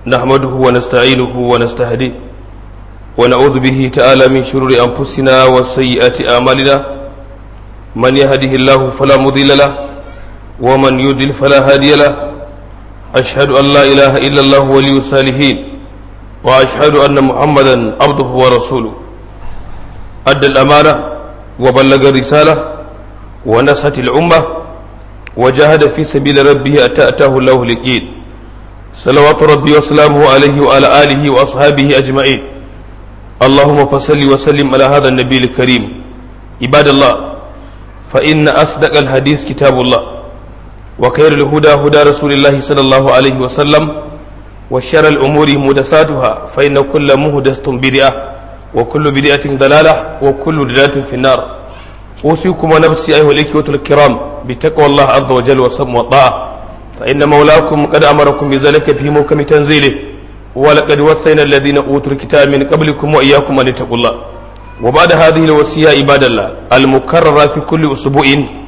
نحمده ونستعينه ونستهديه ونعوذ به تعالى من شرور أنفسنا وسيئات أعمالنا من يهده الله فلا مضل له ومن يضلل فلا هادي له أشهد أن لا إله إلا الله ولي الصالحين وأشهد أن محمدا عبده ورسوله أدى الأمانة وبلغ الرسالة ونصحت الأمة وجاهد في سبيل ربه أتى أتاه الله اليقين صلوات ربي وسلامه عليه وعلى آله وأصحابه أجمعين اللهم فصل وسلم على هذا النبي الكريم عباد الله فإن أصدق الحديث كتاب الله وخير الهدى هدى رسول الله صلى الله عليه وسلم وشر الأمور محدثاتها فإن كل محدثة بدعة وكل بدعة ضلالة وكل ضلالة في النار أوصيكم ونفسي أيها الإخوة الكرام بتقوى الله عز وجل وسم والطاعة فإن مولاكم قد أمركم بذلك في محكم تنزيله ولقد وصينا الذين أوتوا الكتاب من قبلكم وإياكم أن اتقوا الله وبعد هذه الوصية عباد الله المكررة في كل أسبوع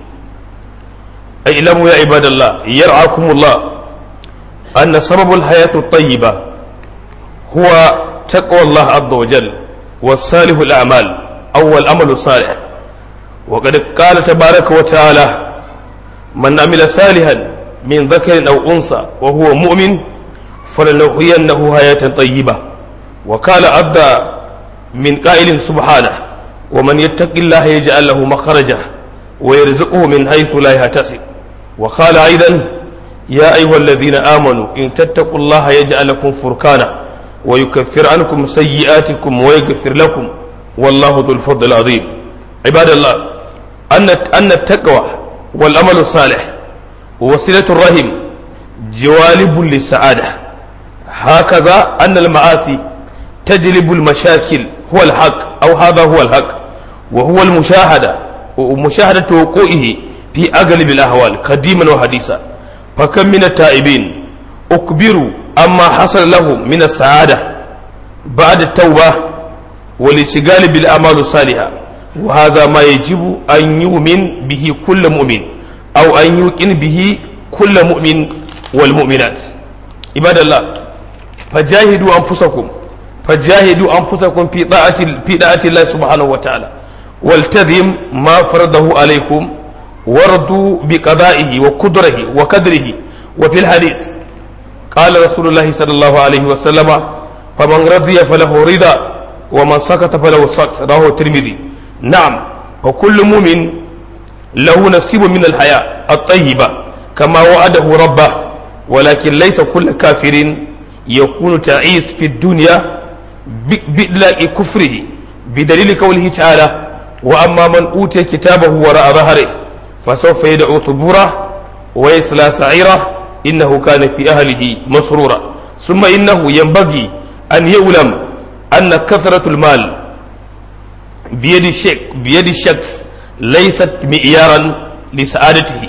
اعلموا يا عباد الله يرعاكم الله أن سبب الحياة الطيبة هو تقوى الله عز وجل والصالح الأعمال أو العمل الصالح وقد قال تبارك وتعالى من عمل صالحا من ذكر أو أنثى وهو مؤمن فلنحيينه حياة طيبة وقال عبد من قائل سبحانه ومن يتق الله يجعل له مخرجا ويرزقه من حيث لا يحتسب وقال أيضا يا أيها الذين آمنوا إن تتقوا الله يجعل لكم فركانا ويكفر عنكم سيئاتكم ويغفر لكم والله ذو الفضل العظيم عباد الله أن أن التقوى والأمل الصالح ووسيلة الرحم جوالب للسعادة هكذا أن المعاصي تجلب المشاكل هو الحق أو هذا هو الحق وهو المشاهدة ومشاهدة وقوعه في أغلب الأحوال قديما وحديثا فكم من التائبين أكبروا أما حصل لهم من السعادة بعد التوبة والاشتغال بالأعمال الصالحة وهذا ما يجب أن يؤمن به كل مؤمن أو أن يوقن به كل مؤمن والمؤمنات عباد الله فجاهدوا أنفسكم فجاهدوا أنفسكم في طاعة في طاعة الله سبحانه وتعالى والتزم ما فرضه عليكم وارضوا بقضائه وقدره وقدره وفي الحديث قال رسول الله صلى الله عليه وسلم فمن رضي فله رضا ومن سكت فله سكت رواه الترمذي نعم فكل مؤمن له نصيب من الحياة الطيبة كما وعده ربه ولكن ليس كل كافر يكون تعيس في الدنيا بإدلاء كفره بدليل قوله تعالى وأما من أوتي كتابه وراء ظهره فسوف يدعو ثبورا ويصلى سعيرا إنه كان في أهله مسرورا ثم إنه ينبغي أن يعلم أن كثرة المال بيد الشك بيد الشخص ليست معيارا لسعادته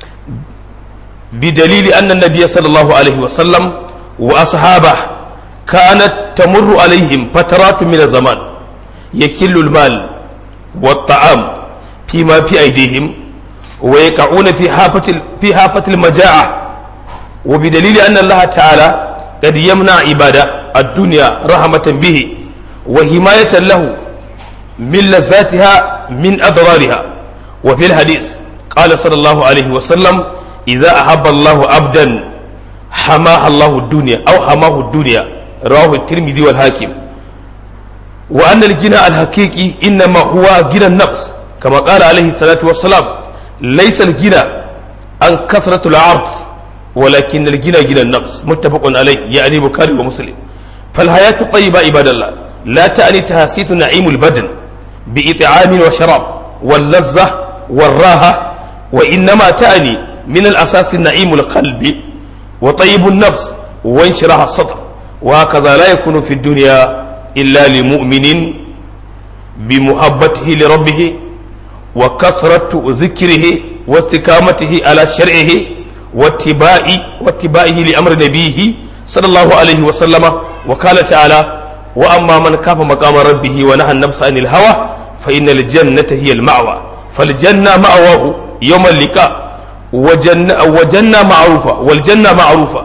بدليل أن النبي صلى الله عليه وسلم وأصحابه كانت تمر عليهم فترات من الزمان يكل المال والطعام فيما في أيديهم ويقعون في حافة في حافة المجاعة وبدليل أن الله تعالى قد يمنع عبادة الدنيا رحمة به وحماية له من لذاتها من أضرارها وفي الحديث قال صلى الله عليه وسلم إذا أحب الله عبدا حماه الله الدنيا أو حماه الدنيا رواه الترمذي والحاكم وأن الغنى الحقيقي إنما هو غنى النفس كما قال عليه الصلاة والسلام ليس الغنى عن كثرة العرض ولكن الغنى غنى النفس متفق عليه يعني بخاري ومسلم فالحياة الطيبة عباد الله لا تعني تهاسيت نعيم البدن بإطعام وشراب واللذة والراحة وإنما تعني من الأساس نعيم القلب وطيب النفس وانشراح الصدر وهكذا لا يكون في الدنيا إلا لمؤمن بمحبته لربه وكثرة ذكره واستقامته على شرعه واتباع واتباعه لأمر نبيه صلى الله عليه وسلم وقال تعالى وأما من كاف مقام ربه ونهى النفس عن الهوى فإن الجنة هي المأوى فالجنة مأواه يوم اللقاء وجنة, وجنة معروفة والجنة معروفة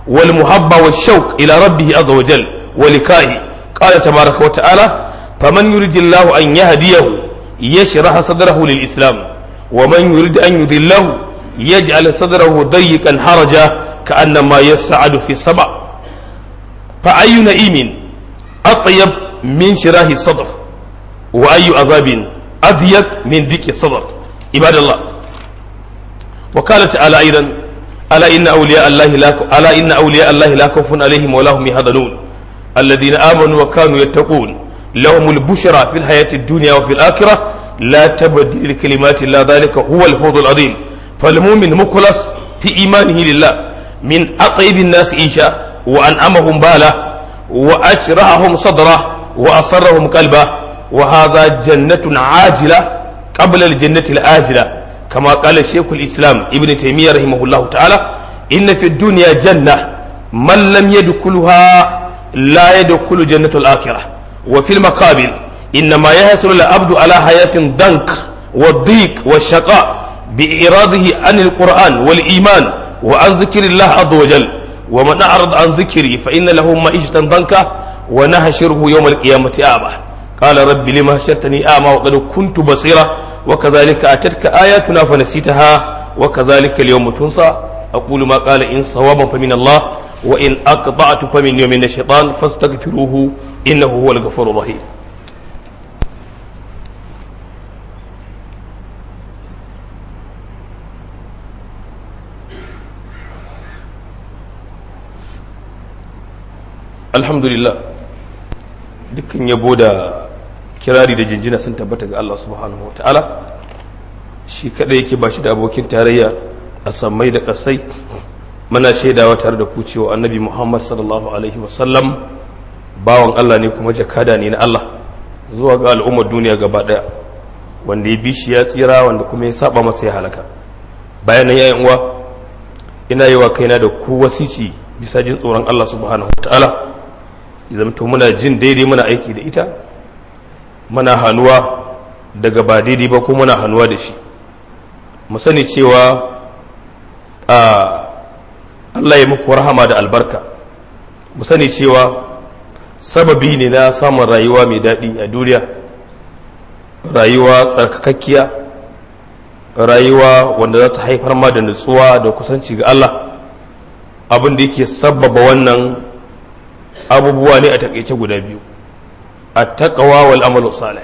والمحبة والشوق إلى ربه عز وجل ولقائه قال تبارك وتعالى فمن يريد الله أن يهديه يشرح صدره للإسلام ومن يريد أن يذله يجعل صدره ضيقا حرجا كأنما يسعد في السماء فأي نئيم أطيب من شراه الصدر وأي عذاب أضيق من ذيك الصدر عباد الله وقال تعالى أيضا ألا إن أولياء الله لا ألا إن أولياء الله لا خوف عليهم ولا هم يحزنون الذين آمنوا وكانوا يتقون لهم البشرى في الحياة الدنيا وفي الآخرة لا تبديل لكلمات الله ذلك هو الفوز العظيم فالمؤمن مخلص في إيمانه لله من أطيب الناس إيشا وأنعمهم بالا وأشرحهم صدره وأصرهم قلبه وهذا جنة عاجلة قبل الجنة الآجلة كما قال شيخ الإسلام ابن تيمية رحمه الله تعالى إن في الدنيا جنة من لم يدخلها لا يدخل جنة الآخرة وفي المقابل إنما يحصل العبد على حياة ضنك والضيق والشقاء بإراده عن القرآن والإيمان وعن ذكر الله عز وجل ومن أعرض عن ذكري فإن له معيشة ضنكا ونحشره يوم القيامة أعمى قال رب لما حشرتني أعمى وقد كنت بصيرا وكذلك أتتك آياتنا فنسيتها وكذلك اليوم تنسى أقول ما قال إن صوابا فمن الله وإن أقطعت فمن يوم من الشيطان فاستغفروه إنه هو الغفور الرحيم alhamdulillah dukkan yabo da kirari da jinjina sun tabbata ga Allah subhanahu wa ta'ala shi kadai yake ba shi da abokin tarayya a sammai da ƙasai muna shaidawa tare da ku cewa annabi muhammad sallallahu alaihi wasallam bawan Allah ne kuma jakada ne na Allah zuwa ga al'ummar duniya gaba daya wanda ya bi shi ya tsira wanda kuma ya saba masa ya halaka bayan nan yayin uwa ina yi wa kaina da ku wasici bisa jin tsoron Allah subhanahu wa ta'ala zamto muna jin daidai muna aiki da ita muna hannuwa daga ba daidai ba ko muna hannuwa da shi mu sani cewa a Allah ya muku rahama da albarka mu sani cewa sababi ne na samun rayuwa mai daɗi a duniya rayuwa tsarkakakkiya rayuwa wanda za ta haifar ma da nutsuwa da kusanci ga Allah abin da yake sabbaba wannan abubuwa ne a takaice guda biyu a takawa wal amalu salih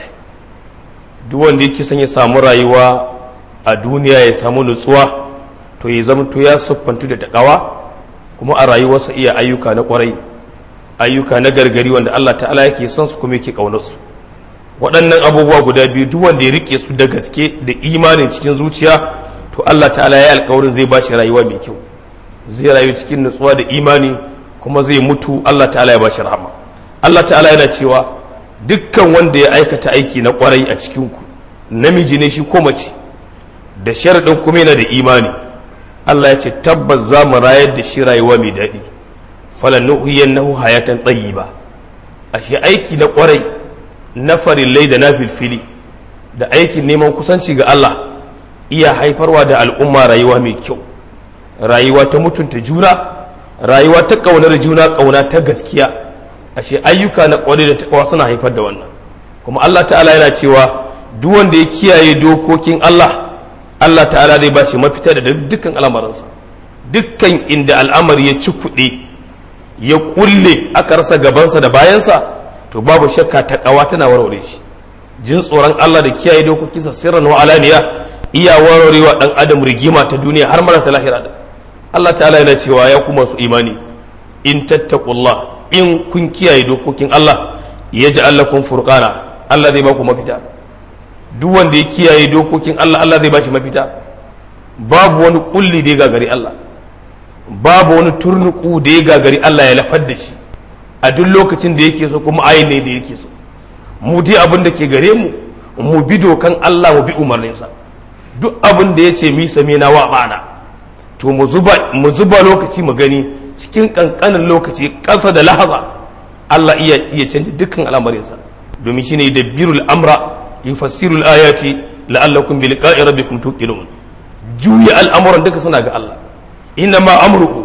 duk wanda yake son ya samu rayuwa a duniya ya samu nutsuwa to ya zama to ya siffantu da takawa kuma a rayuwarsa iya ayyuka na kwarai ayyuka na gargari wanda Allah ta'ala yake son su kuma yake kaunar su waɗannan abubuwa guda biyu duk wanda ya rike su da gaske da imanin cikin zuciya to Allah ta'ala ya yi alkawarin zai ba shi rayuwa mai kyau zai rayu cikin nutsuwa da imani kuma zai mutu Allah ta'ala ya bashi rahama Allah ta'ala yana cewa dukkan wanda ya aikata aiki na kwarai a cikinku namiji ne shi ko mace da sharaɗin kuma yana da imani Allah ya ce tabbas za mu rayar da shi rayuwa mai daɗi falannuhiyannahu hayatan tayyiba ashe aiki na kwarai na farillai da na filfili da aikin neman kusanci ga Allah iya haifarwa da al'umma rayuwa mai kyau rayuwa ta mutunta juna rayuwa ta ƙaunar juna ƙauna ta gaskiya ashe ayyuka na ƙwari da taƙawa suna haifar da wannan kuma Allah ta'ala yana cewa duk wanda ya kiyaye dokokin Allah Allah ta'ala zai ba shi mafita da dukkan al'amarinsa dukkan inda al'amari ya ci kuɗi ya kulle aka rasa gabansa da bayansa to babu shakka taƙawa tana warware shi jin tsoron Allah da kiyaye dokokinsa sirran wa alaniya iya warwarewa dan adam rigima ta duniya har mara ta lahira da Allah ta'ala yana cewa ya kuma su imani in tattaqullah in kun kiyaye dokokin Allah ya ji lakum furqana Allah zai baku mafita duk wanda ya kiyaye dokokin Allah Allah zai bashi mafita babu wani kulli da ya gagari Allah babu wani turnuku da ya gagari Allah ya lafar da shi a duk lokacin da yake so kuma ayin ne da yake so mu dai abin da ke gare mu mu bi dokan Allah mu bi umarninsa duk abin da ya ce mi same na wa bana to mu zuba mu zuba lokaci mu gani cikin kankanin lokaci ƙasa da lahaza Allah iya iya canja dukkan al'amarinsa domin shine da birul amra yufassirul ayati la'allakum bi liqa'i rabbikum tuqinun juya al'amuran duka suna ga Allah inna ma amruhu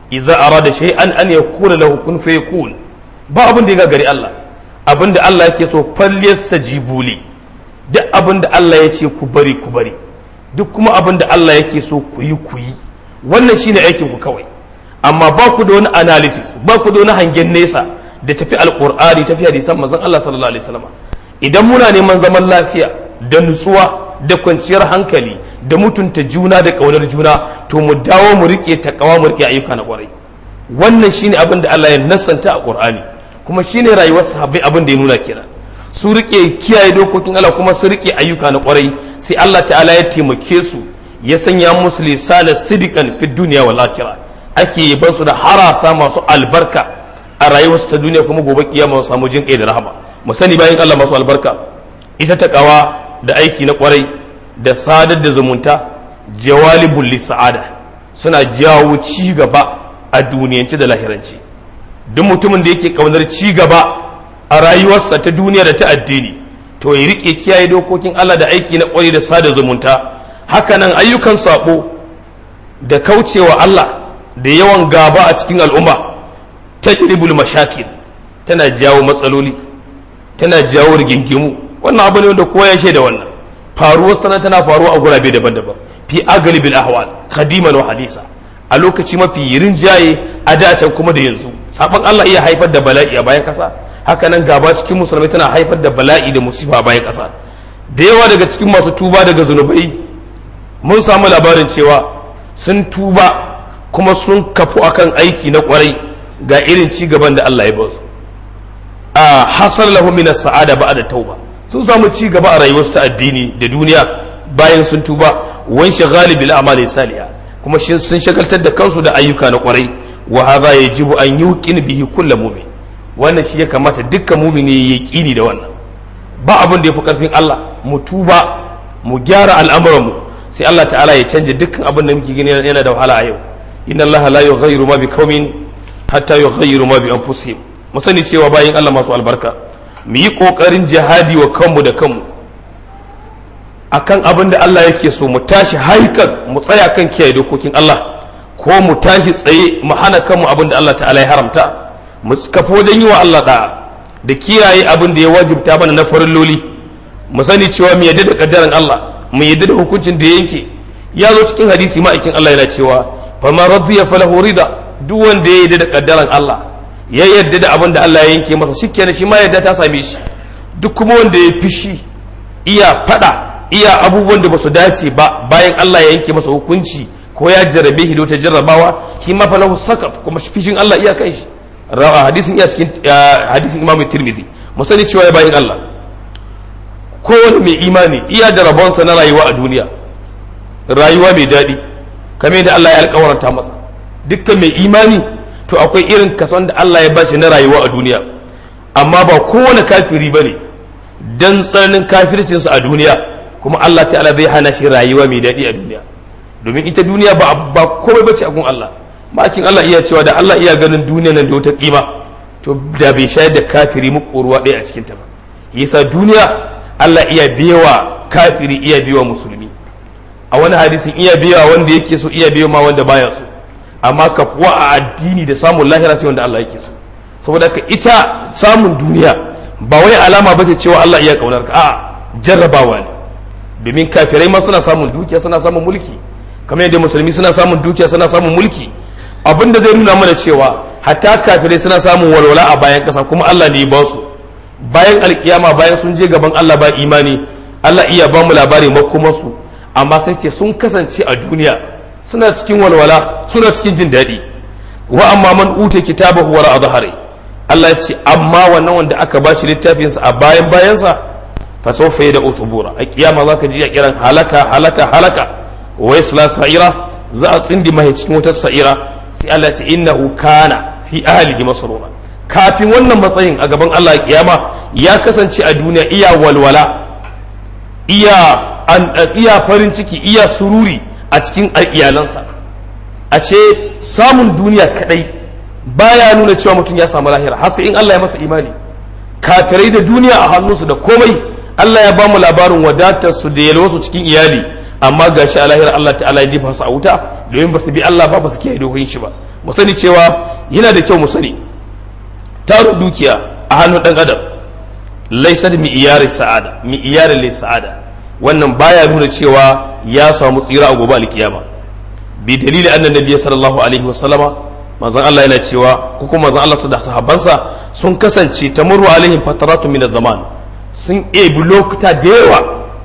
idza arada shay'an an yakuna lahu kun fayakun ba abin da ya gagari Allah abin da Allah yake so falyastajibu li duk abin da Allah ya ce ku bari ku bari duk kuma abin da Allah yake so ku yi ku yi wannan shine aikin ku kawai amma ba ku da wani analysis ba ku da wani hangen nesa da tafi alqur'ani tafi hadisan manzon Allah sallallahu alaihi wasallam idan muna neman zaman lafiya da nutsuwa da kwanciyar hankali da mutunta juna da ƙaunar juna to mu dawo mu rike takawa mu rike ayyuka na kwarai wannan shine abin da Allah ya nassanta a Qur'ani kuma shine rayuwar sahabbai abin da ya nuna kenan su rike kiyaye dokokin Allah kuma su rike ayyuka na kwarai sai Allah ta'ala ya taimake su ya sanya musu lisana sidikan fi duniya wal akhirah ake yaban su da harasa masu albarka a rayuwarsu ta duniya kuma gobe kiyama su samu jin kai da rahama mu sani bayan Allah masu albarka ita takawa da aiki na kwarai da sadar da zumunta jawalibul lisa'ada suna jawo ci gaba a duniyance da lahirance duk mutumin da yake kaunar ci gaba a rayuwarsa ta duniya da ta addini to ya rike kiyaye dokokin Allah da aiki na kwarai da sada zumunta hakanan ayyukan sabo da kaucewa Allah da yawan gaba a cikin al'umma tajribul mashakil tana jawo matsaloli tana jawo rigingimu wannan abu ne wanda kowa ya shaida wannan faruwar tana tana faruwa a gurabe daban-daban fi agalibil ahwal qadiman wa hadisa a lokaci mafi rinjaye a dacen kuma da yanzu sabon Allah iya haifar da bala'i a bayan kasa haka nan gaba cikin musulmai tana haifar da bala'i da musifa a bayan kasa da yawa daga cikin masu tuba daga zunubai mun samu labarin cewa sun tuba kuma sun kafu akan aiki na kwarai ga irin ci gaban da Allah ya ba su a hasar lahu min sa'ada ba'da tauba sun samu ci gaba a rayuwarsu ta addini da duniya bayan sun tuba wan shagali bil amali salihah kuma shi sun shagaltar da kansu da ayyuka na kwarai wa hadha yajibu an yuqin bihi kullu mu'min wannan shi ya kamata dukkan mu'mini ya yaqini da wannan ba abin da yafi karfin Allah mu tuba mu gyara al'amuran mu sai Allah ta'ala ya canja dukkan abin da muke gani yana da wahala a yau inna Allah la yughayyiru ma biqaumin hatta yughayyiru ma bi anfusihim mu sani cewa bayin Allah masu albarka mu yi ƙoƙarin jihadi wa kanmu da kanmu akan abin da Allah yake so mu tashi haikan mu tsaya kan kiyaye dokokin Allah ko mu tashi tsaye mu hana kanmu abin da Allah ta'ala ya haramta mu kafa wajen yi wa Allah da'a da kiyaye abin da ya wajibta mana na farilloli mu sani cewa mu yadda da kaddaran Allah mu yadda da hukuncin da ya yanke ya zo cikin hadisi ma'aikin Allah yana cewa faman radiya falahu rida duk wanda ya yadda da kaddaran Allah ya yarda da abin da Allah ya yanke masa shikenan shi ma yarda ta same shi duk kuma wanda ya fishi iya fada iya abubuwan da ba su dace ba bayan Allah ya yanke masa hukunci ko ya jarrabe shi da wata jarrabawa shi ma falahu sakat kuma fishin Allah iya kai shi rawa hadisin iya cikin hadisin Imam Tirmidhi mu sani cewa ya bayan Allah kowane mai imani iya da rabonsa na rayuwa a duniya rayuwa mai daɗi kamar da Allah ya alƙawarta masa dukkan mai imani to akwai irin kason da Allah ya bashi na rayuwa a duniya amma ba kowane kafiri ba ne don tsananin kafircinsa a duniya kuma Allah ta'ala zai hana shi rayuwa mai daɗi a duniya domin ita duniya ba ba komai bace a gun Allah makin Allah iya cewa da Allah iya ganin duniya nan da wata kima to da bai shayar da kafiri muƙoruwa ɗaya a cikin ta ba yasa duniya Allah iya biyawa kafiri iya biyawa musulmi a wani hadisin iya biyawa wanda yake so iya biyawa ma wanda baya so amma kafuwa a addini da samun lahira sai wanda Allah yake so saboda ka ita samun duniya ba wai alama bace cewa Allah iya kaunar ka a jarrabawa ne domin kafirai ma suna samun dukiya suna samun mulki kamar yadda musulmi suna samun dukiya suna samun mulki abinda zai nuna mana cewa hatta kafirai suna samun walwala a bayan kasa kuma Allah ne ya ba su bayan alkiyama bayan sun je gaban Allah ba imani Allah iya ba mu labari makomarsu amma sai ce sun kasance a duniya suna cikin walwala suna cikin jin daɗi wa amma man uta kitabahu wara adhari Allah ya ce amma wannan wanda aka ba shi littafinsa a bayan bayansa fa sawfa yada utubura a kiyama zaka ji ya kiran halaka halaka halaka wa yasla sa'ira za a tsindi mai cikin wata sa'ira sai Allah ya ce innahu kana fi ahlihi masrura kafin wannan matsayin a gaban Allah kiyama ya kasance a duniya iya walwala iya an iya farin ciki iya sururi a cikin iyalansa a ce samun duniya kadai baya nuna cewa mutum ya samu lahira har sai in Allah ya masa imani kafirai da duniya a hannunsu da komai Allah ya ba mu labarin wadatar su da yalwasu cikin iyali amma gashi a lahira Allah ta'ala ya jefa su a wuta domin ba su bi Allah ba ba su kiyaye dokokin shi ba mu sani cewa yana da kyau mu sani tarin dukiya a hannun dan adam laisa da mi'iyar sa'ada mi'iyar lai sa'ada wannan baya nuna cewa ya samu tsira a gobe alkiyama bi dalili annan nabiyyi sallallahu alaihi wa sallama manzon Allah yana cewa ko kuma manzon Allah da sahabbansa sun kasance tamurru alaihim fataratu min zaman sun ebi lokuta da yawa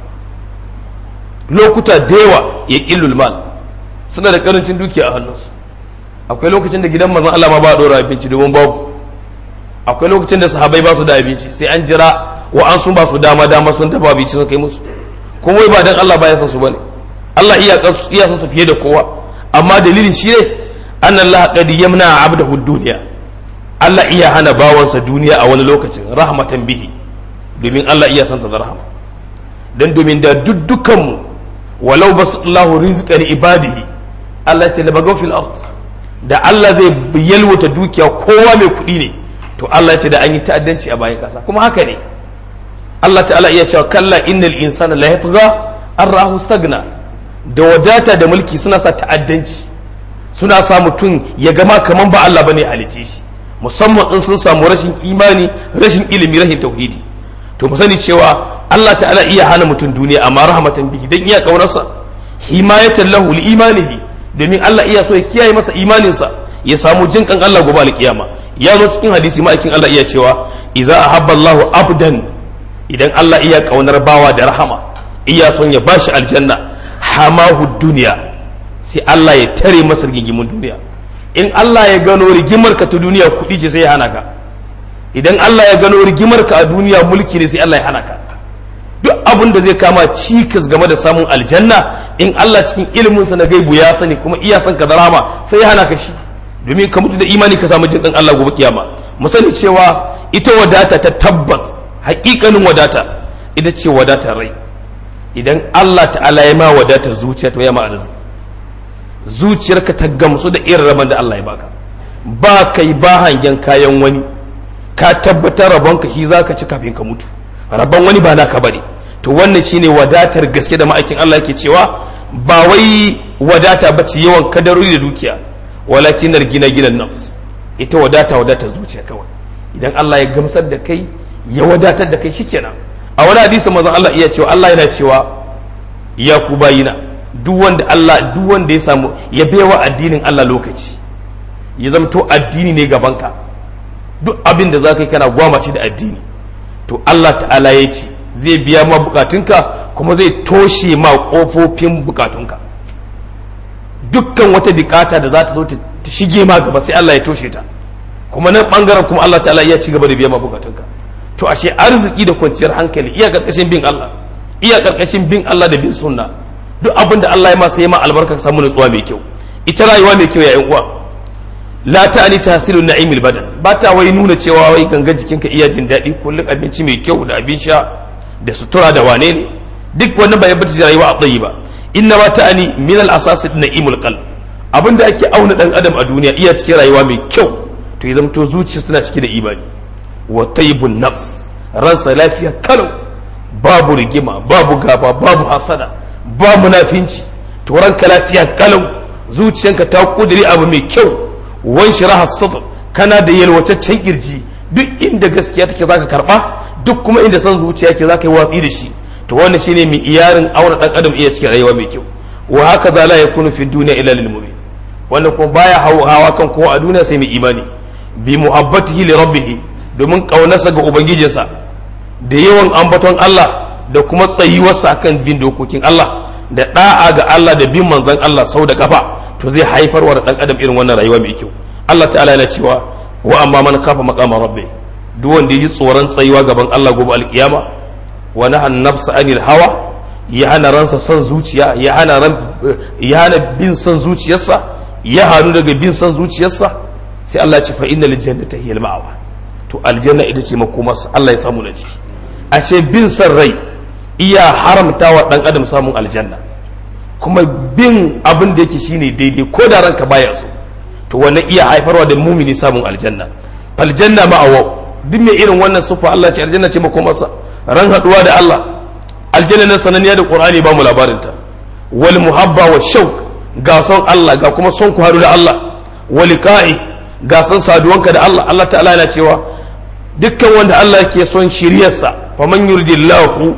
lokuta da yawa ya ƙillul mal suna da karancin dukiya a hannunsu akwai lokacin da gidan manzon Allah ma ba a dora abinci domin babu akwai lokacin da sahabai ba su da abinci sai an jira wa an sun ba su dama dama sun dafa abinci sun kai musu kuma wai ba dan Allah ba ya san su bane Allah iya iya san su fiye da kowa amma dalilin shi ne anna Allah qad yamna abdahu dunya Allah iya hana bawansa duniya a wani lokacin rahmatan bihi domin Allah iya santa da rahama dan domin da dukkanmu walau basallahu rizqan ibadihi Allah ce labagaw fil ard da Allah zai yalwata dukiya kowa mai kuɗi ne to Allah ce da an yi ta'addanci a bayan kasa kuma haka ne Allah ta'ala iya cewa kalla innal insana la yatgha an rahu stagna da wadata da mulki suna sa ta'addanci suna sa mutum ya gama kaman ba Allah bane halice shi musamman in sun samu rashin imani rashin ilimi rashin tauhidi to mu sani cewa Allah ta'ala iya hana mutum duniya amma rahmatan bihi dan iya kaunarsa himayatan lahu li imanihi domin Allah iya so ya kiyaye masa imaninsa ya samu jin kan Allah gobe alkiyama ya zo cikin hadisi ma'aikin Allah iya cewa idza ahabba Allahu abdan idan Allah iya kaunar bawa da rahama iya son ya bashi aljanna hamahu duniya sai Allah ya tare masa rigimin duniya in Allah ya gano rigimar ka ta duniya kuɗi ce sai ya hana ka idan Allah ya gano rigimar ka a duniya mulki ne sai Allah ya hana ka duk abin da zai kama cikas game da samun aljanna in Allah cikin iliminsa na gaibu ya sani kuma iya son ka da rama sai ya hana ka shi domin ka mutu da imani ka samu jin dan Allah gobe kiyama mu sani cewa ita wadata ta tabbas hakikanin wadata ita ce wadatar rai idan Allah ta'ala ya ma wadata zuciya to ya ma arziki zuciyarka ta gamsu da irin rabon da Allah ya baka ba kai ba hangen kayan wani ka tabbatar rabonka shi zaka ci kafin ka mutu rabon wani ba naka bane to wannan shine wadatar gaske da ma'aikin Allah yake cewa ba wai wadata bace yawan kadarori da dukiya walakin gina ginan nafs ita wadata wadata zuciya kawai idan Allah ya gamsar da kai ya wadatar da kai shikenan a wani hadisi manzon Allah iya cewa Allah yana cewa ya ku bayina duk wanda Allah duk wanda ya samu ya baiwa addinin Allah lokaci ya zamto addini ne gabanka duk abin da za ka yi kana gwamace da addini to Allah ta'ala ya ce zai biya ma bukatunka kuma zai toshe ma kofofin bukatunka dukkan wata bukata da za ta zo ta shige ma gaba sai Allah ya toshe ta kuma nan bangaren kuma Allah ta'ala ya ci gaba da biya ma bukatunka to ashe arziki da kwanciyar hankali iya karkashin bin Allah iya karkashin bin Allah da bin sunna duk abin da Allah ya ma sai ma albarka ka samu nutsuwa mai kyau ita rayuwa mai kyau ya yan uwa la ta'ani tahsilu na'imil badan ba ta wai nuna cewa wai ganga jikinka iya jin daɗi kullum abinci mai kyau da abin sha da sutura da wane ne duk wannan ba ya bata rayuwa a tsayi ba inna ma ta'ani min al asas na'imul qalb abinda ake auna dan adam a duniya iya cikin rayuwa mai kyau to ya zamto zuciya tana cike da imani wa tayyibun nafs ransa lafiya kalau babu rigima babu gaba babu hasada ba munafinci to ranka lafiya kalau zuciyanka ta kudiri abu mai kyau wan shiraha sadr kana da yalwataccen kirji duk inda gaskiya take zaka karba duk kuma inda son zuciya ke zaka yi watsi da shi to wannan shine mai iyarin aure dan adam iya cikin rayuwa mai kyau wa haka za la yakunu fi dunya illa lil mu'min wannan kuma baya hawa kan kowa a duniya sai mai imani bi muhabbatihi li rabbih domin kaunarsa ga ubangijinsa da yawan ambaton Allah da kuma tsayuwarsa kan bin dokokin Allah da da'a ga Allah da bin manzon Allah sau da kafa to zai haifarwa da dan adam irin wannan rayuwa mai kyau Allah ta'ala yana cewa wa amma man kafa maqama rabbi duk wanda yi tsoron tsayuwa gaban Allah gobe alkiyama wa nahan nafsa anil hawa ya hana ransa son zuciya ya hana ran ya hana bin son zuciyarsa ya hanu daga bin son zuciyarsa sai Allah ya ce fa innal jannata hiya al-ma'wa to aljanna ita ce makomarsa Allah ya samu na ciki a ce bin son rai iya haramta wa dan adam samun aljanna kuma bin abin da yake shine daidai ko da ranka baya so to wannan iya haifarwa da mumini samun aljanna faljanna ma'awa duk mai irin wannan sufa Allah ce aljanna ce makomarsa ran haduwa da Allah aljanna nan sananniya da qur'ani ba mu labarin ta wal muhabba wa shauq ga son Allah ga kuma son ku haɗu da Allah wa liqa'i ga son saduwanka da Allah Allah ta'ala yana cewa dukkan wanda Allah yake son shiryarsa faman yuridillahu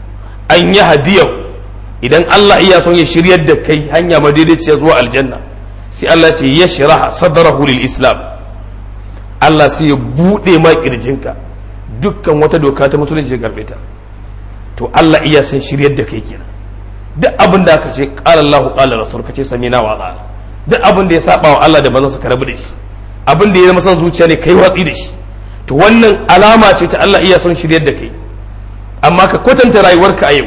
an yahdiyahu idan Allah iya son ya shiryar da kai hanya madaidaiciya zuwa aljanna sai Allah ce ya shiraha sadrahu lil islam Allah sai ya bude ma kirjinka dukkan wata doka ta musulunci ya garbe ta to Allah iya son shiryar da kai kenan duk abin da aka ce qala Allah qala rasul ka ce samina wa ta'ala duk abin da ya saba wa Allah da bazan su karabu da shi abin da ya zama son zuciya ne kai watsi da shi to wannan alama ce ta Allah iya son shiryar da kai amma ka kwatanta rayuwarka a yau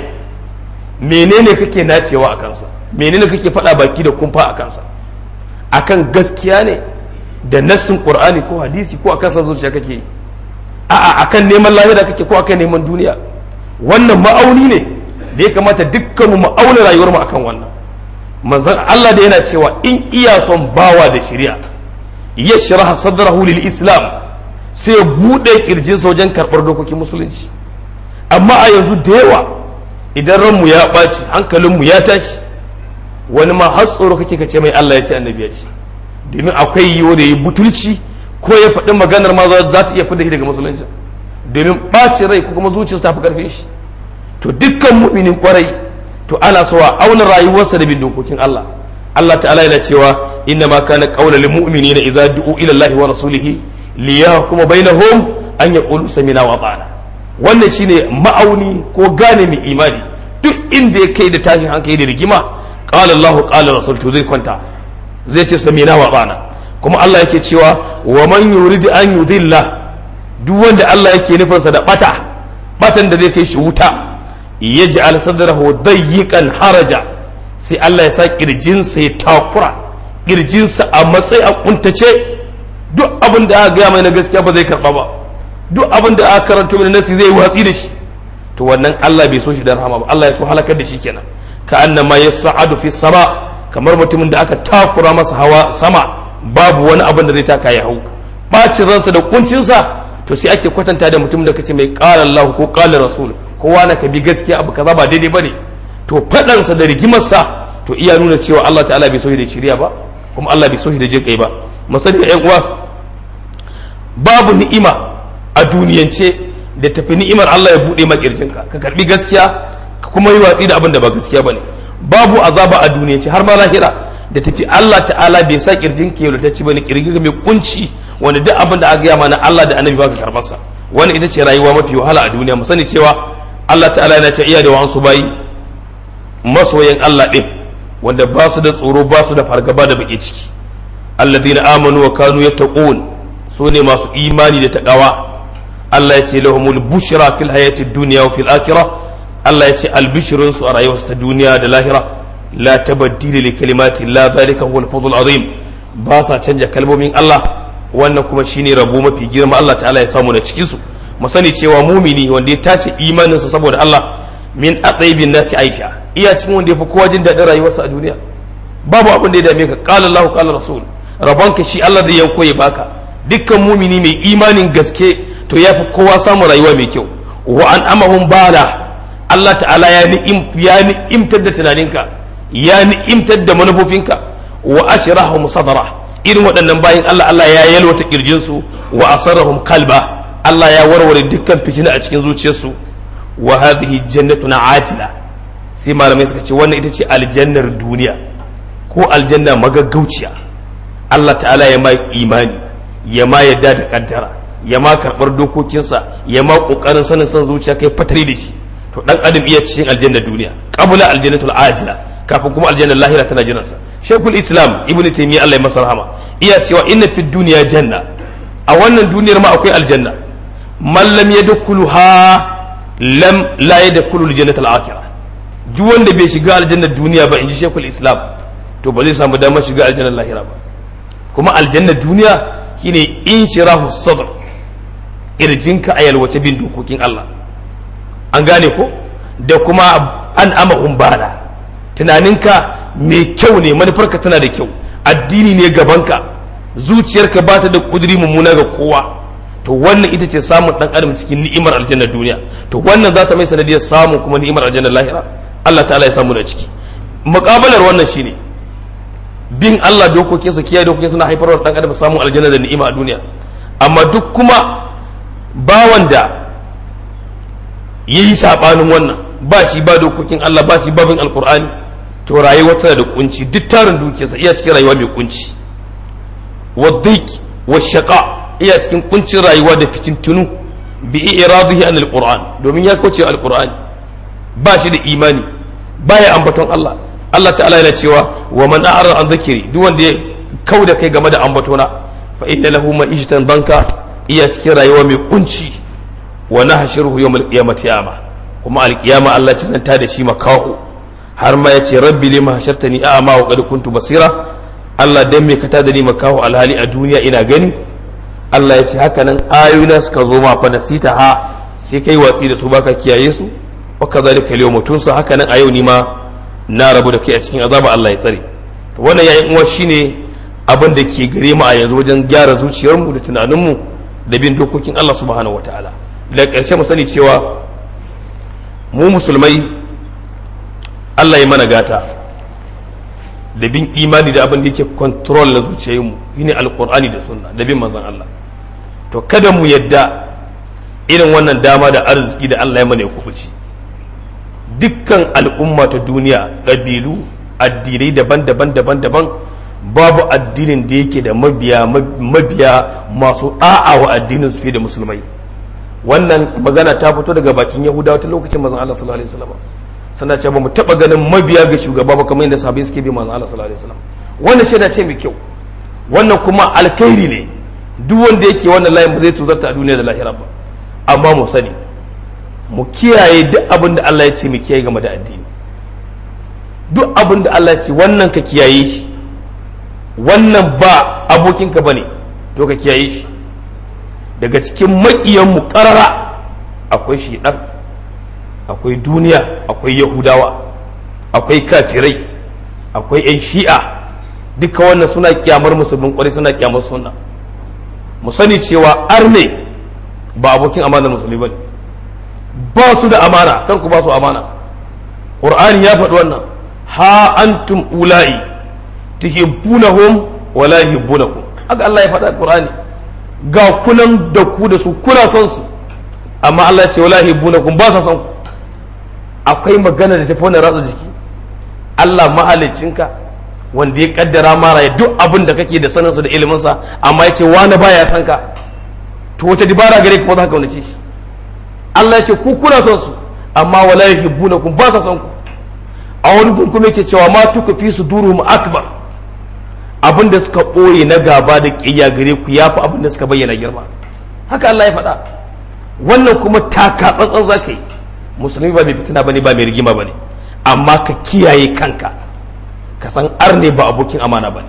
menene kake nacewa a kansa menene kake faɗa baki da kumfa a kansa akan gaskiya ne da nassin qur'ani ko hadisi ko akan san zuciya kake yi a'a akan neman lahira kake ko akan neman duniya wannan ma'auni ne da ya kamata dukkanmu mu auna rayuwar mu akan wannan manzon Allah da yana cewa in iya son bawa da shari'a yashraha sadrahu lil islam sai ya bude kirjinsa wajen karɓar dokokin musulunci amma a yanzu da yawa idan ranmu ya ɓaci hankalinmu ya tashi wani ma har tsoro kake ka ce mai Allah ya ce annabi ya ce domin akwai yiwu da yi butulci ko ya faɗi maganar ma za ta iya fidda shi daga musulunci domin ɓacin rai ko kuma zuciyarsa ta fi ƙarfin shi to dukkan mu'minin kwarai to ana so a auna rayuwarsa da bin dokokin Allah Allah ta'ala yana cewa inna ma kana qawla lil mu'minina idza du'u ila Allah wa rasulihi liyahkuma bainahum an yaqulu samina wa ata'na wannan shine ma'auni ko gane mai imani duk inda ya kai da tashin hankali da rigima qala Allah qala rasul to zai kwanta zai ce samina wa bana kuma Allah yake cewa wa man yuridu an yudilla duk wanda Allah yake nufinsa da bata batan da zai kai shi wuta yaj'al sadrahu dayyiqan haraja sai Allah ya sa kirjinsa ya takura kirjinsa a matsayi a kuntace duk abin da aka gaya mai na gaskiya ba zai karba ba duk abin da aka karanto mai nasi zai watsi da shi to wannan Allah bai so shi da rahama ba Allah ya so halakar da shi kenan ka annama yas'adu fi sama kamar mutumin da aka takura masa hawa sama babu wani abin da zai taka ya hau bacin ransa da kuncinsa to sai ake kwatanta da mutum da kace mai qala Allah ko qala rasul kowa na ka bi gaskiya abu kaza ba daidai bane to fadansa da rigimarsa to iya nuna cewa Allah ta'ala bai so shi da shiriya ba kuma Allah bai so shi da jin kai ba masani ƴan uwa babu ni'ima a duniyance da tafi ni'imar Allah ya buɗe makirjinka ka karbi gaskiya ka kuma yi watsi da abin da ba gaskiya bane babu azaba a duniyance har ma lahira da tafi Allah ta'ala bai sa kirjin ka yaulatacci bane kirjin mai kunci wanda duk abin da aka gaya mana Allah da Annabi baka karbar sa wannan ita ce rayuwa mafi wahala a duniya mu sani cewa Allah ta'ala yana ce iya da wa'ansu bayi masoyan Allah din wanda ba su da tsoro ba su da fargaba da baki ciki alladhina amanu wa kanu yattaqun su ne masu imani da taqawa Allah ya ce lahumul bushra fil hayati dunya wa fil akhirah Allah ya ce albishirin su a rayuwarsu ta duniya da lahira la tabaddila li kalimati la zalika huwal fadl azim ba sa canja kalmomin Allah wannan kuma shine rabo mafi girma Allah ta'ala ya samu na cikin su mu sani cewa mumini wanda ya tace imanin sa saboda Allah min ataibin nasi Aisha iya cikin wanda ya fi kowa jin daɗin rayuwarsa a duniya babu abin da ya dame ka qala Allah qala rasul rabonka shi Allah da yanko ya baka dukkan mumini mai imanin gaske to ya fi kowa samun rayuwa mai kyau wa an amahum bala Allah ta'ala ya ni'imtar da tunaninka ya ni'imtar da manufofinka wa ashrahum sadara irin waɗannan bayan Allah Allah ya yalwata kirjinsu wa asarrahum kalba Allah ya warware dukkan fitina a cikin zuciyarsu wa hadhihi jannatuna ajila sai malamai suka ce wannan ita ce aljannar duniya ko aljanna magaggauciya Allah ta'ala ya mai imani ya ma yadda da kaddara ya ma karɓar dokokinsa ya ma ƙoƙarin sanin son zuciya kai fatari da shi to dan adam iya cikin aljannar duniya qabla aljannatul ajila kafin kuma aljannar lahira tana jiran sa shaykhul islam ibn taymiya Allah ya masa rahama iya cewa inna fid dunya janna a wannan duniyar ma akwai aljanna man lam yadkhuluha lam la yadkhulu aljannatul akhirah duk wanda bai shiga aljannar duniya ba inji shaykhul islam to ba zai samu damar shiga aljannar lahira ba kuma aljannar duniya shine inshirahu sadr irjinka a yalwace bin dokokin Allah an gane ko da kuma an ama umbala tunaninka mai kyau ne manufarka tana da kyau addini ne gabanka zuciyarka ba ta da kuduri mummuna ga kowa to wannan ita ce samun dan adam cikin ni'imar aljannar duniya to wannan za ta mai sanadiyar samun kuma ni'imar aljannar lahira Allah ta'ala ya samu da ciki muƙabalar wannan shine bin Allah dokokinsa kiyaye dokokinsa na haifar da dan adam samun aljanna da ni'ima a duniya amma duk kuma bawan da yayi sabanin wannan ba shi ba dokokin Allah ba shi babin alqur'ani to rayuwa tana da kunci duk tarin dukiyarsa iya cikin rayuwa mai kunci wadhiq washaqa iya cikin kuncin rayuwa da fitintunu bi iradihi an alquran domin ya kauce alqur'ani ba shi da imani baya ambaton Allah Allah ta'ala yana cewa wa man a'rada an dhikri duk wanda ya kauda kai game da ambatona fa inna lahu ma'ishatan banka iya cikin rayuwa mai kunci wa nahshuruhu yawmal qiyamati ama kuma alqiyama Allah ce zanta da shi makahu har ma yace rabbi lima hashartani a'ma wa qad kuntu basira Allah dan me ka tada ni makahu alhali a duniya ina gani Allah ya ce haka nan ayoyina suka zo ma fa nasita ha sai kai watsi da su baka kiyaye su wa kadhalika al-yawma tunsa haka nan a yau ni ma na rabu da kai a cikin azaba Allah ya tsare to wannan yayin uwa shine abin da ke gare mu a yanzu wajen gyara zuciyarmu da tunaninmu da bin dokokin Allah subhanahu wataala da ƙarshe mu sani cewa mu musulmai Allah ya mana gata da bin imani da abin da yake control na zuciyarmu shine alqur'ani da sunna da bin manzon Allah to kada mu yadda irin wannan dama da arziki da Allah ya mana ya kubuci dukkan al'umma ta duniya ƙabilu addinai daban-daban daban-daban babu addinin da yake da mabiya mabiya masu da'a wa addinin su fiye da musulmai wannan magana ta fito daga bakin yahudawa ta lokacin manzon Allah sallallahu alaihi wasallam suna cewa mu taba ganin mabiya ga shugaba ba kamar yadda sahabbai suke bi manzon Allah sallallahu alaihi wasallam wannan shaida ce mai kyau wannan kuma alkhairi ne duk wanda yake wannan layin ba zai tuzarta a duniya da lahira ba amma mu sani mu kiyaye duk abin da Allah ya ce mu kiyaye game da addini duk abin da Allah ya ce wannan ka kiyaye shi wannan ba abokinka bane to ka kiyaye shi daga cikin maƙiyanmu ƙarara akwai shiɗan akwai duniya akwai yahudawa akwai kafirai akwai 'yan shi'a duka wannan suna kyamar musulmin kwarai suna kyamar sunna mu sani cewa arne ba abokin amanar musulmi ba ne ba su da amana kar ku ba su amana qur'ani ya faɗi wannan ha antum ula'i tuhibbunahum wa la yuhibbunakum haka Allah ya faɗa qur'ani ga kunan da ku da su kuna son su amma Allah ya ce wala yuhibbunakum ba sa son ku akwai magana da tafi wannan ratsa jiki Allah mahaliccinka wanda ya kaddara mara duk abin da kake da saninsa da iliminsa amma ya ce wani baya san ka to wata dibara gare kuma za ka kaunace shi Allah ya ce ku kuna son su amma wala yuhibbunakum ba sa son ku a wani gun kuma yake cewa ma tuka fi su duruhum akbar abin da suka ɓoye na gaba da ƙiyya gare ku yafi abin da suka bayyana girma haka Allah ya faɗa wannan kuma taka tsantsan za ka yi musulmi ba mai fitina bane ba mai rigima bane amma ka kiyaye kanka ka san arne ba abokin amana bane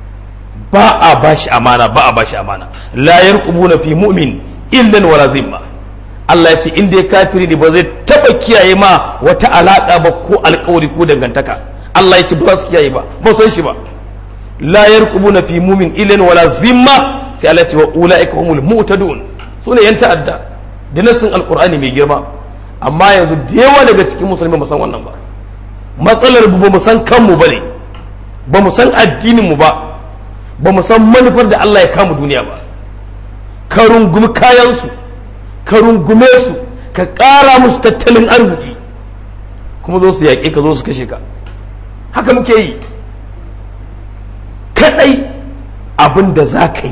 ba a bashi amana ba a bashi amana la yarqubuna fi mu'min illan wala zimma Allah ya ce in dai kafiri ne ba zai taba kiyaye ma wata alaka ba ko alkawari ko dangantaka Allah ya ce ba su kiyaye ba ba san shi ba la yarqubuna fi mu'min illan wala zimma sai Allah ya ce wa ulaika humul mu'tadun sune yan ta'adda da nasin alqur'ani mai girma amma yanzu da yawa daga cikin musulmi ba san wannan ba matsalar ba mu san kanmu ba ne ba mu san addinin mu ba ba mu san manufar da Allah ya kama duniya ba ka rungumi kayansu ka rungume su ka ƙara musu tattalin arziki kuma zo su yaƙe ka zo su kashe ka haka muke yi kaɗai abin da za ka yi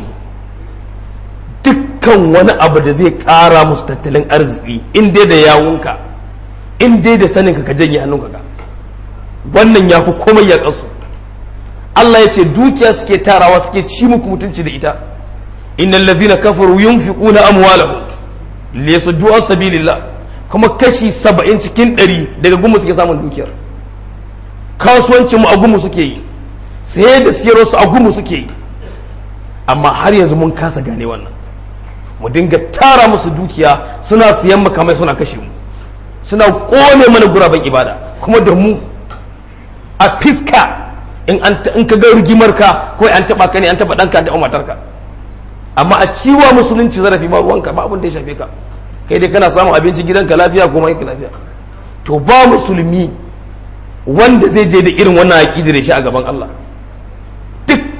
dukkan wani abu da zai ƙara musu tattalin arziki in dai da yawunka in dai da saninka ka janye hannunka ka wannan ya fi komai ya ƙasu Allah ya ce dukiya suke tarawa suke ci muku mutunci da ita innal ladhina kafaru yunfiquna amwalahum liyasuddu an sabilillah kuma kashi saba'in cikin ɗari daga gumu suke samun dukiyar kasuwancin mu a gumu suke yi saye da siyarwa su a gumu suke yi amma har yanzu mun kasa gane wannan mu dinga tara musu dukiya suna siyan makamai suna kashe mu suna kone mana guraben ibada kuma da mu a fiska in ka ga rigimar ka ko an taba ka ne an taba danka an taba matarka amma a ciwa musulunci zarafi ba ruwanka ba abin da ya shafe ka kai dai kana samun abinci gidanka lafiya ko mai lafiya to ba musulmi wanda zai je da irin wannan aqidi da shi a gaban Allah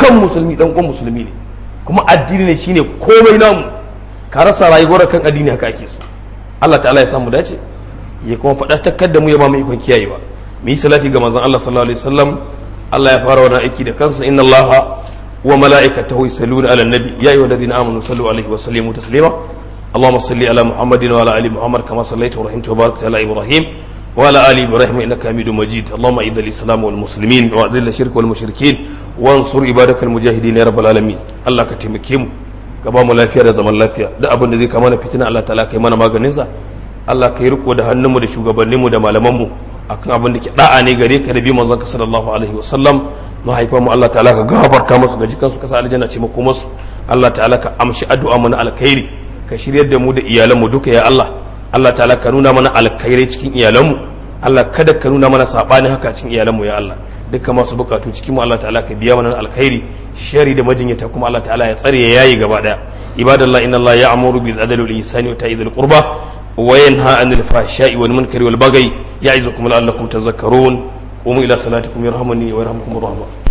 dukkan musulmi dan uwan musulmi ne kuma addini ne shine komai namu ka rasa rayuwar kan addini haka ake so Allah ta'ala ya samu dace ya kuma faɗa takkar da mu ya ba mu ikon kiyayewa mu yi salati ga manzon Allah sallallahu alaihi wasallam Allah ya fara wannan aiki da kansa inna Allah wa mala'ikatahu yusalluna ala nabi ya ayyuhalladhina amanu sallu alaihi wa sallimu taslima اللهم صل على محمد وعلى ال محمد كما صليت ورحمت وباركت على ابراهيم وعلى ال ابراهيم انك حميد مجيد اللهم اعز الاسلام والمسلمين واذل الشرك والمشركين وانصر عبادك المجاهدين يا رب العالمين الله كتمكي mu ka ba mu lafiya da zaman lafiya duk abin da zai kama na fitina Allah ta'ala kai mana maganin sa Allah kai riko da hannunmu da shugabanninmu da malamanmu akan abin da ke da'a ne gare ka da bi manzon ka sallallahu alaihi wasallam mahaifan mu Allah ta'ala ka gafarta musu ga jikansu ka sa aljanna ce mako musu Allah ta'ala ka amshi addu'a mu na alkhairi ka shiryar da mu da iyalanmu duka ya Allah Allah ta'ala ka nuna mana alkhairai cikin iyalanmu Allah kada ka nuna mana sabani haka cikin iyalanmu ya Allah duka masu bukatu cikin mu Allah ta'ala ka biya mana alkhairi shari da majinyata kuma Allah ta'ala ya tsare ya yayi gaba daya ibadallah inna Allah ya'muru bil adli wal ihsani wa ta'izil qurba wa yanha 'anil fahsha'i wal munkari wal baghi ya'izukum la'allakum tadhakkarun قوموا إلى صلاتكم يرحمني ويرحمكم الرحمن